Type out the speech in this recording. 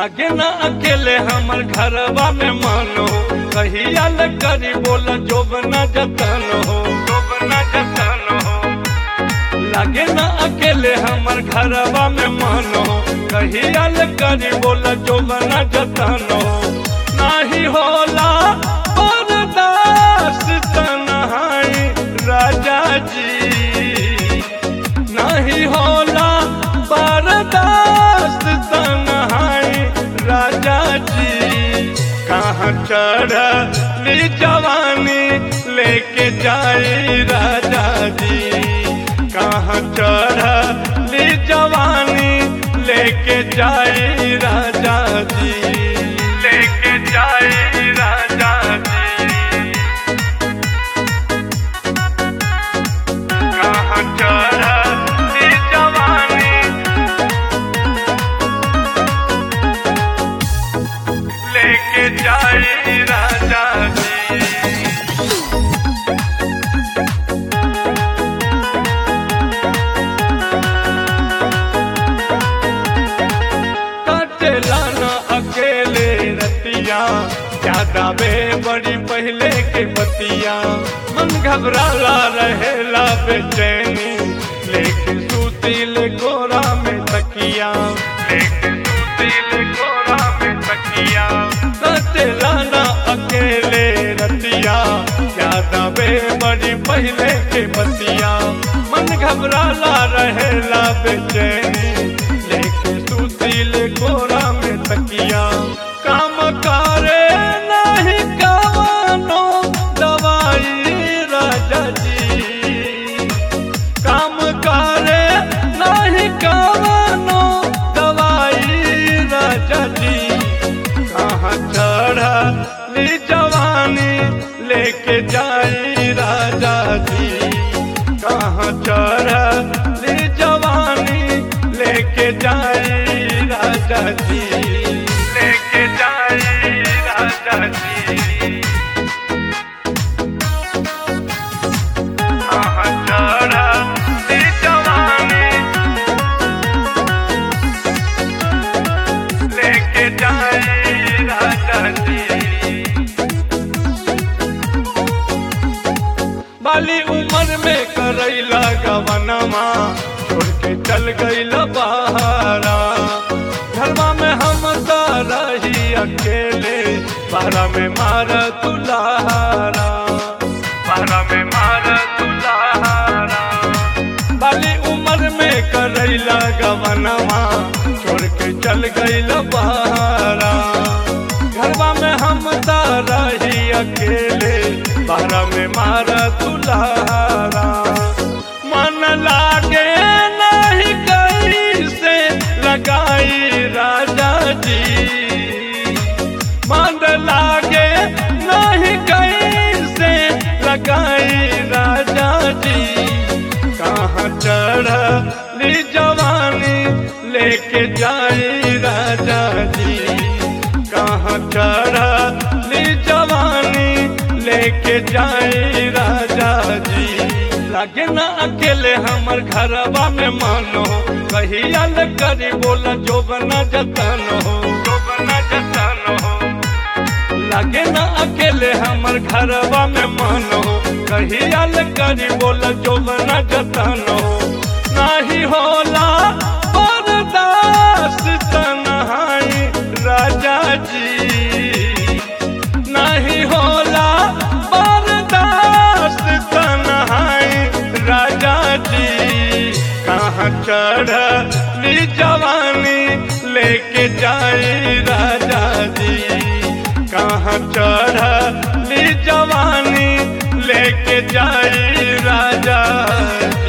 लागे ना अकेले हमर घरवा में मानो कहिया ल करी बोल जोब न जतन हो जोब न जतन हो लागे ना अकेले हमर घरवा में मानो कहिया ल करी बोल जोब न जतन हो नाही होला बर्दाश्त तन्हाई राजा जी नहीं होला बर्दाश्त तन्हाई राजा जी कहाँ चढ़ली जवानी लेके जाई राजा जी कहाँ चढ़ली जवानी लेके जाई राजा जी लेके जाई राजा जी कहाँ चढ़ली जवानी लेके जाई राजा जी कटला न अकेले रतिया ज्यादा बे बड़ी पहले के बतिया मन घबराला रहेला बेचैनी लेकिन सूतिल गोरा में तकिया लेकिन सूतिल गोरा में तकिया कटला न अकेले रतिया ज्यादा बे बड़ी पहले के बतिया मन घबराला रहेला बेचैनी लेके सुशील गोरा में तकिया काम करे नहीं कवनो दवाई राजा जी काम करे नहीं कवनो दवाई राजा जी कहाँ चढ़ली जवानी लेके जाई राजा जी कहाँ चढ़ली जवानी लेके जाई राजा जी लेके जाई राजा जी कहाँ चढ़ली जवानी लेके जाई राजा जी बाली उम्र में करैला गवनमा छोड़ के चल गईल बहारा घरवा में हम तो रही अकेले बारा में मार तुलारा बारा में मार तुलारा बाली उम्र में करैला गवनमा छोड़ के चल गईल बहारा घरवा में हम तो रही अकेले बारा में मारा तुलारा मन लागे नहीं कैसे लगाई राजा जी मन लागे नहीं कैसे लगाई राजा जी कहाँ चढ़ली जवानी लेके जाई राजा जी कहाँ चढ़ली जवानी लेके जाई राजा जी लागे ना अकेले हमर घरवा में मानो कहिया ल करी बोला जो बना जतन हो जो बना जतन हो लागे ना अकेले हमर घरवा में मानो कहिया ल करी बोला जो बना जतन हो नाही होला बर्दाश्त तन्हाई राजा जी नहीं होला बर्दाश्त तन्हाई राजा जी कहाँ चढ़ली जवानी लेके जाई राजा जी कहाँ चढ़ली जवानी लेके जाई राजा